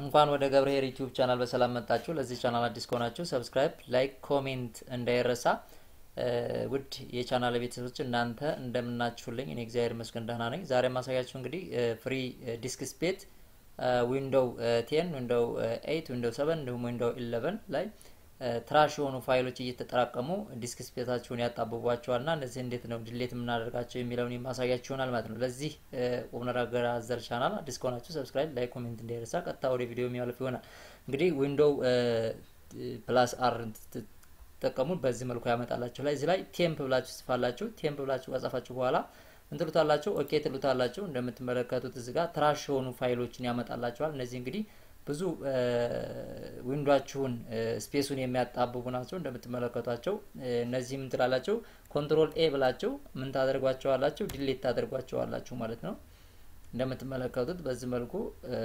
እንኳን ወደ ገብርኄር ዩቲዩብ ቻናል በሰላም መጣችሁ። ለዚህ ቻናል አዲስ ከሆናችሁ ሰብስክራይብ፣ ላይክ፣ ኮሜንት እንዳይረሳ። ውድ የቻናል ቤተሰቦች እናንተ እንደምናችሁልኝ፣ እኔ እግዚአብሔር ይመስገን ደህና ነኝ። ዛሬ ማሳያችሁ እንግዲህ ፍሪ ዲስክ ስፔስ ዊንዶው ቴን፣ ዊንዶው ኤይት፣ ዊንዶው ሰቨን እንዲሁም ዊንዶው ኢለቨን ላይ ትራሽ የሆኑ ፋይሎች እየተጠራቀሙ ዲስክ ስፔሳችሁን ያጣብቧቸዋል ና እነዚህ እንዴት ነው ድሌት የምናደርጋቸው የሚለውን የማሳያችሁ ይሆናል ማለት ነው። ለዚህ ቁም ነገር አዘል ቻናል አዲስ ከሆናችሁ ሰብስክራይብ፣ ላይክ፣ ኮሜንት እንዳይረሳ። ቀጥታ ወደ ቪዲዮ የሚያልፍ ይሆናል። እንግዲህ ዊንዶው ፕላስ አር ትጠቀሙ በዚህ መልኩ ያመጣላችሁ ላይ እዚህ ላይ ቴምፕ ብላችሁ ጽፋላችሁ። ቴምፕ ብላችሁ ከጻፋችሁ በኋላ ምን ትሉታላችሁ? ኦኬ ትሉታላችሁ። እንደምትመለከቱት እዚህ ጋር ትራሽ የሆኑ ፋይሎችን ያመጣላችኋል። እነዚህ እንግዲህ ብዙ ዊንዷችሁን ስፔሱን የሚያጣብቡ ናቸው እንደምትመለከቷቸው። እነዚህ ምን ትላላችሁ? ኮንትሮል ኤ ብላችሁ ምን ታደርጓቸዋላችሁ? ዲሌት ታደርጓቸዋላችሁ ማለት ነው። እንደምትመለከቱት በዚህ መልኩ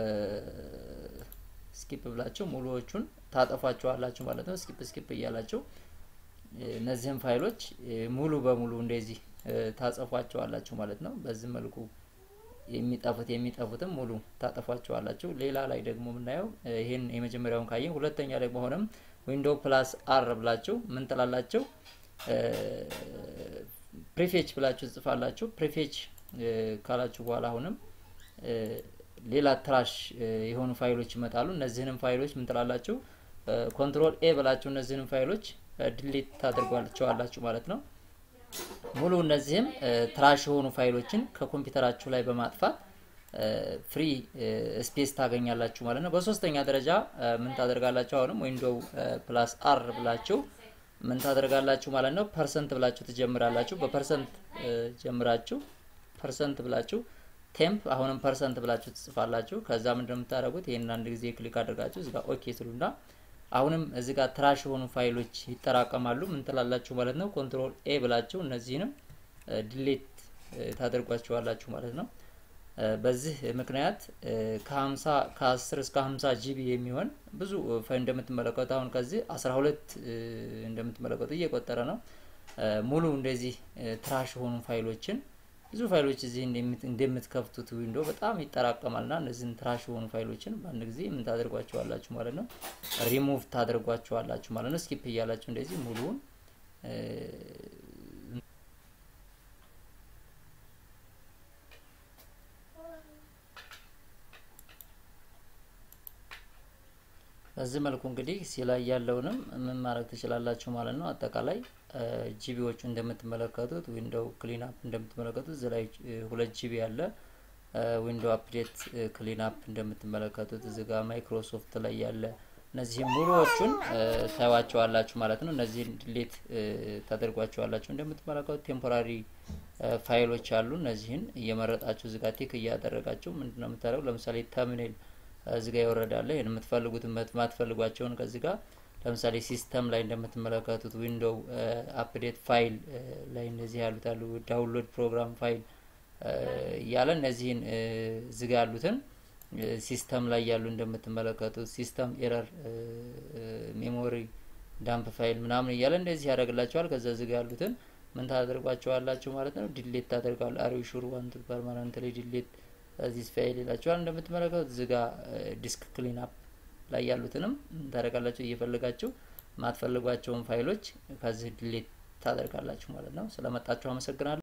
ስኪፕ ብላችሁ ሙሉዎቹን ታጠፏቸዋላችሁ ማለት ነው። ስኪፕ ስኪፕ እያላችሁ እነዚህም ፋይሎች ሙሉ በሙሉ እንደዚህ ታጸፏቸዋላችሁ ማለት ነው። በዚህ መልኩ የሚጠፉት የሚጠፉትም ሙሉ ታጠፏቸዋላችሁ። ሌላ ላይ ደግሞ የምናየው ይህን የመጀመሪያውን ካየን፣ ሁለተኛ ላይ በሆነም ዊንዶው ፕላስ አር ብላችሁ ምን ትላላችሁ? ፕሪፌች ብላችሁ ትጽፋላችሁ። ፕሪፌች ካላችሁ በኋላ አሁንም ሌላ ትራሽ የሆኑ ፋይሎች ይመጣሉ። እነዚህንም ፋይሎች ምን ትላላችሁ? ኮንትሮል ኤ ብላችሁ እነዚህንም ፋይሎች ድሌት ታደርጓቸዋላችሁ ማለት ነው። ሙሉ እነዚህም ትራሽ የሆኑ ፋይሎችን ከኮምፒውተራችሁ ላይ በማጥፋት ፍሪ ስፔስ ታገኛላችሁ ማለት ነው። በሶስተኛ ደረጃ ምን ታደርጋላችሁ? አሁንም ዊንዶው ፕላስ አር ብላችሁ ምን ታደርጋላችሁ ማለት ነው። ፐርሰንት ብላችሁ ትጀምራላችሁ። በፐርሰንት ጀምራችሁ ፐርሰንት ብላችሁ ቴምፕ አሁንም ፐርሰንት ብላችሁ ትጽፋላችሁ። ከዛ ምንድነው የምታደርጉት? ይህንን አንድ ጊዜ ክሊክ አድርጋችሁ እዚጋ ኦኬ ትሉና አሁንም እዚህ ጋር ትራሽ የሆኑ ፋይሎች ይጠራቀማሉ። ምን ትላላችሁ ማለት ነው። ኮንትሮል ኤ ብላችሁ እነዚህንም ዲሌት ታደርጓቸዋላችሁ ማለት ነው። በዚህ ምክንያት ከ50 ከ10 እስከ 50 ጂቢ የሚሆን ብዙ ፋይል እንደምትመለከቱ አሁን ከዚህ 12 እንደምትመለከቱ እየቆጠረ ነው። ሙሉ እንደዚህ ትራሽ የሆኑ ፋይሎችን ብዙ ፋይሎች እዚህ እንደምትከፍቱት ዊንዶ በጣም ይጠራቀማል ና እነዚህን ትራሽ የሆኑ ፋይሎችን በአንድ ጊዜ ምን ታደርጓቸዋላችሁ ማለት ነው። ሪሙቭ ታደርጓቸዋላችሁ ማለት ነው። ስኪፕ እያላችሁ እንደዚህ ሙሉውን በዚህ መልኩ እንግዲህ ሲላይ ያለውንም ምን ማድረግ ትችላላችሁ ማለት ነው። አጠቃላይ ጂቢዎቹ እንደምትመለከቱት ዊንዶው ክሊን አፕ እንደምትመለከቱት እዚህ ላይ ሁለት ጂቢ ያለ ዊንዶው አፕዴት ክሊን አፕ እንደምትመለከቱት እዚህ ጋር ማይክሮሶፍት ላይ ያለ እነዚህም ሙሉዎቹን ታዩዋቸዋላችሁ ማለት ነው። እነዚህን ዲሌት ታደርጓቸዋላችሁ። እንደምትመለከቱት ቴምፖራሪ ፋይሎች አሉ። እነዚህን እየመረጣችሁ እዚህ ጋር ቲክ እያደረጋችሁ ምንድነው የምታደርጉ ለምሳሌ ተምኔል እዚህ ጋር ይወረዳለ። ይህን የምትፈልጉትን የማትፈልጓቸውን ከዚህ ጋር ለምሳሌ ሲስተም ላይ እንደምትመለከቱት ዊንዶው አፕዴት ፋይል ላይ እነዚህ ያሉት አሉ። ዳውንሎድ ፕሮግራም ፋይል እያለ እነዚህን እዚህ ጋር ያሉትን ሲስተም ላይ ያሉ እንደምትመለከቱት ሲስተም ኤረር፣ ሜሞሪ ዳምፕ ፋይል ምናምን እያለ እንደዚህ ያደርግላቸዋል። ከዛ እዚህ ጋር ያሉትን ምን ታደርጓቸዋላችሁ ማለት ነው። ዲሌት ታደርጋሉ። አሪው ሹር ዋንቱ ፐርማነንትሊ ዲሌት እዚህ ፋይል ይላችኋል። እንደምትመለከቱት እዚህ ጋር ዲስክ ክሊን አፕ ላይ ያሉትንም ታደርጋላችሁ። እየፈለጋችሁ ማትፈልጓቸውን ፋይሎች ከዚህ ድሌት ታደርጋላችሁ ማለት ነው። ስለመጣችሁ አመሰግናለሁ።